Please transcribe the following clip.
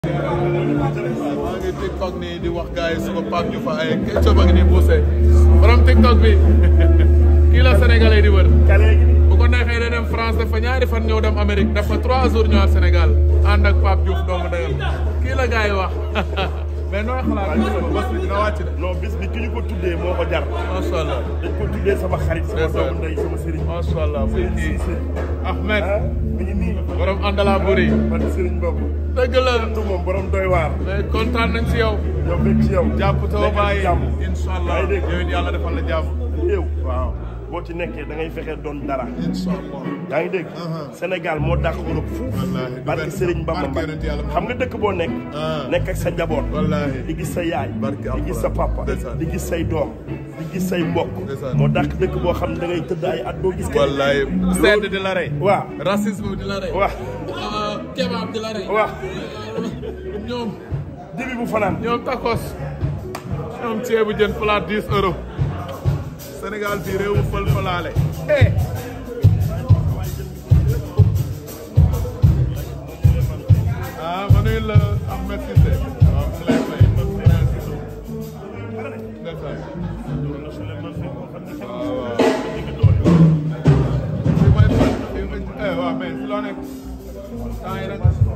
maa ngi TikTok nii di wax gars yi suba Pape Diouf ay ketchup a ngi nii poussé borom TikTok bi kii la Sénégalais di wër. bu ko neexee da dem France dafa ñaari fan ñëw dem Amérique dafa trois jours ñëwaat Sénégal ànd ak Pape Diouf doomu ndeyam kii la gars yi wax mais nooy xalaat bés bi dina wàcc de. non bis bi ki ñu ko tuddee moo ko jar. macha allah dañ ko tuddee sama xarit sama doomu ndey sama sëriñ. macha allah muy kii Ahmed ah mi ngi nii. borom àndala buri man sëriñ boobu. dëgg la du moom borom doy waar. mais kontaan nañ ci yow. yow bëgg ci yow. jàpp taw bàyyi jàmm. incha allah yaa ngi dégg. yow it yàlla defal la jàmm. yow waaw boo ci nekkee da ngay fexe doon dara. incha allah. yaa ngi dégg. Uh-huh. Sénégal moo dàq Europe fuuf. Wallaahi, du barke benn Serigne Bamba barke yonent yàlla Mbaye xam nga dëkk boo nekk. Ah. nekk ak sa njaboot. Wallaahi. di gis sa yaay. Barke di gis sa Alxuraan. papa. Ndeysaan. di gis say doom. di gis say mbokk. Ndeysaan. moo dàq dëkk boo xam ne da ngay tëdd ay at doo gis. kenn. wallaay sedd di la rey. waaw racisme di la rey. waaw ah kebab di la rey. waaw ñoom dibi bu fanaan. ñoom tacos. ñoom ceebu jën plat 10 euros. Sénégal fii réewu fël fëlaale. eh. ah ma nuyu la Ahmed Cissé. waaw mu lay fay ma fi naan si ndeysaan. waaw waaw. fi may fa fi may eh waaw mais si loo nekk. temps yi nag.